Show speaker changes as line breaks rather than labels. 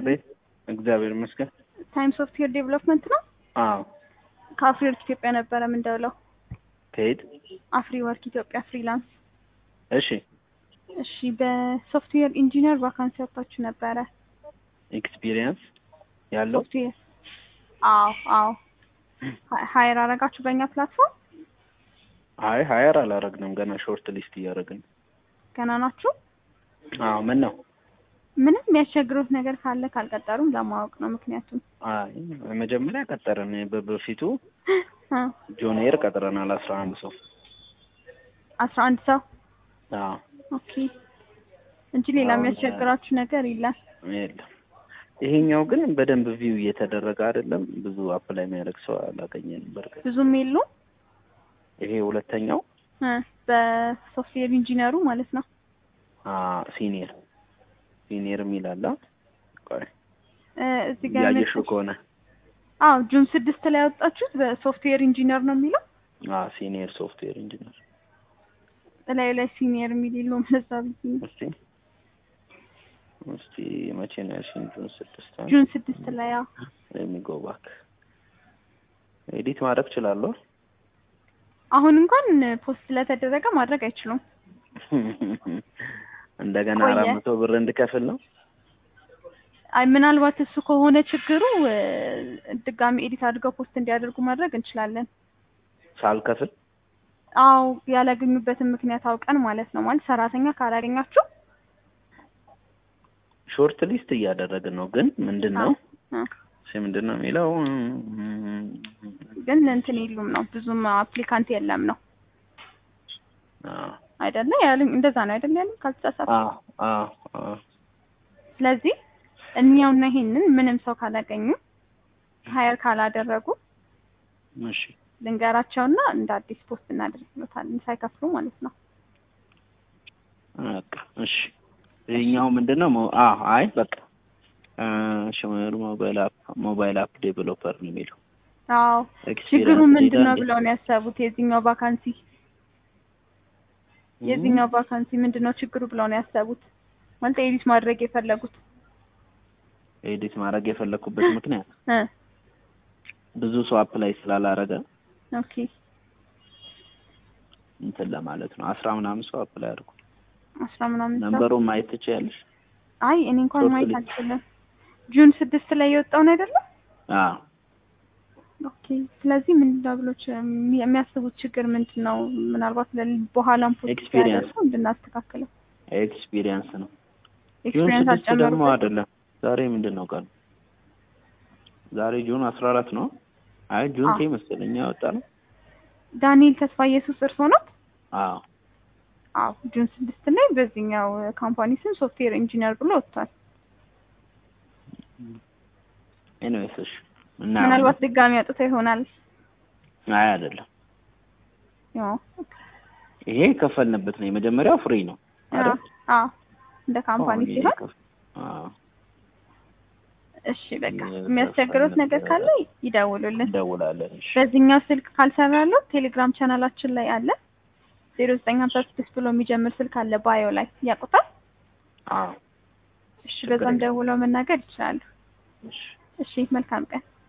አቤት እግዚአብሔር ይመስገን።
ታይም ሶፍትዌር ዴቨሎፕመንት ነው።
አዎ
ከአፍሪ ወርክ ኢትዮጵያ ነበረ የምንደውለው።
ከየት?
አፍሪ ወርክ ኢትዮጵያ ፍሪላንስ።
እሺ
እሺ በሶፍትዌር ኢንጂነር ቫካንሲ ወጥታችሁ ነበረ።
ኤክስፒሪየንስ ያለው
ሶፍትዌር አዎ አዎ ሀይር አረጋችሁ በእኛ ፕላትፎርም
አይ ሀየር አላረግንም ገና ሾርት ሊስት እያደረግን
ገና ናችሁ።
አዎ ምን ነው
ምንም የሚያስቸግሩት ነገር ካለ ካልቀጠሩም ለማወቅ ነው። ምክንያቱም
አይ መጀመሪያ ቀጠረን በበፊቱ
እ
ጆኒየር ቀጥረናል አስራ አንድ ሰው
አስራ አንድ ሰው
አዎ
ኦኬ እንጂ ሌላ
አሁን
የሚያስቸግራችሁ ነገር የለም።
የለም ይሄኛው ግን በደንብ ቪው እየተደረገ አይደለም ብዙ አፕላይ የሚያደርግ ሰው አላገኘንም በርግጥ
ብዙም የሉም
ይሄ ሁለተኛው
እ በሶፍትዌር ኢንጂነሩ ማለት ነው።
ሲኒየር ሲኒየር የሚል አለ ቆይ
እ እዚህ ጋር
እያየሽው ከሆነ
አዎ ጁን ስድስት ላይ ያወጣችሁት በሶፍትዌር ኢንጂነር ነው የሚለው
ሲኒየር ሶፍትዌር ኢንጂነር
እላዩ ላይ ሲኒየር የሚል የለውም። ለዛ ብዬ ነው።
እስቲ እስቲ መቼ ነው ያልሽኝ? ጁን ስድስት
ጁን ስድስት ላይ ያው
የሚጎ ባክ ኤዲት ማድረግ እችላለሁ።
አሁን እንኳን ፖስት ስለተደረገ ማድረግ አይችሉም።
እንደገና
ቆየ።
አራት መቶ ብር እንድከፍል ነው።
አይ ምናልባት እሱ ከሆነ ችግሩ እ ድጋሚ ኤዲት አድርገው ፖስት እንዲያደርጉ ማድረግ እንችላለን።
ሳልከፍል
አዎ ያላገኙበትን ምክንያት አውቀን ማለት ነው። ማለት ሰራተኛ ካላገኛችሁ
ሾርት ሊስት እያደረግን ነው። ግን ምንድን ነው
እ
እሺ፣ ምንድን ነው የሚለው
ግን እንትን የሉም ነው ብዙም አፕሊካንት የለም ነው
አዎ
አይደለ? ያሉኝ እንደዛ ነው አይደለ? ያሉኝ ካልተሳሳትኩ።
አዎ አዎ አዎ
ስለዚህ እኛውና ይሄንን ምንም ሰው ካላገኙ ሀየር ካላደረጉ
እሺ
ልንገራቸውና እንደ አዲስ ፖስት እናደርግሎታለን ሳይከፍሉ ማለት ነው።
በቃ እሺ። ይሄኛው ምንድን ነው? ሞ- አዎ አይ በቃ ሽመር ሞባይል አፕ ሞባይል አፕ ዴቨሎፐር ነው የሚለው
አዎ
ኤክስፒሪየንስ
ችግሩ ምንድን ነው
ሌላ
ብለው ነው ያሰቡት? የዚህኛው ቫካንሲ የዚህኛው ቫካንሲ ምንድን ነው ችግሩ ብለው ነው ያሰቡት? ማለት ኤዲት ማድረግ የፈለጉት
ኤዲት ማድረግ የፈለኩበት ምክንያት
እ
ብዙ ሰው አፕላይ ስላላረገ
ኦኬ
እንትን ለማለት ነው። አስራ ምናምን ሰው አፕላይ አድርጉ።
አስራ ምናምን ሰው
ነምበሩን ማየት ትችያለሽ?
አይ እኔ እንኳን
ሶስት
ማየት
ልጅ።
አልችልም። ጁን ስድስት ላይ የወጣውን አይደለም?
አዎ
ኦኬ ስለዚህ ምንድን ነው ብሎ ች- የሚ- የሚያስቡት ችግር ምንድን ነው? ምናልባት ለል- በኋላም ፖስት
Experience.
ሲያደርጉ እንድናስተካክለው
ኤክስፒሪየንስ ነው። ጁን
ኤክስፒሪየንስ
ስድስት ደግሞ
አልጨመሩበት።
አይደለም። ዛሬ ምንድን ነው ቀኑ? ዛሬ ጁን አስራ አራት ነው። አይ ጁን
አዎ።
ቴ መሰለኝ ያወጣ ነው።
ዳንኤል ተስፋ ኢየሱስ እርሶ ነው?
አዎ
አዎ ጁን ስድስት ላይ በዚህኛው ካምፓኒ ስም ሶፍትዌር ኢንጂነር ብሎ ወጥቷል።
ኤኒዌይስ እሺ እና
ምናልባት ድጋሚ አውጥተው ይሆናል።
አይ አይደለም።
ያው
ይሄ የከፈልንበት ነው። የመጀመሪያው ፍሪ ነው አይደል?
አዎ እንደ ካምፓኒ
አሁን ይሄ
ሲሆን
ከፍ- አዎ
እሺ በቃ
የከፈልንበት
የሚያስቸግሩት ነገር ካለ ይደውሉልን።
እንደውላለን። እሺ
በዚህኛው ስልክ ካልሰራለው ቴሌግራም ቻናላችን ላይ አለ። ዜሮ ዘጠኝ ሀምሳ ስድስት ብሎ የሚጀምር ስልክ አለ ባዮ ላይ ያውቁታል።
አዎ
እሺ
ችግር
በዛም
የለም።
ደውለው መናገር ይችላሉ።
እሺ
እሺ መልካም ቀን።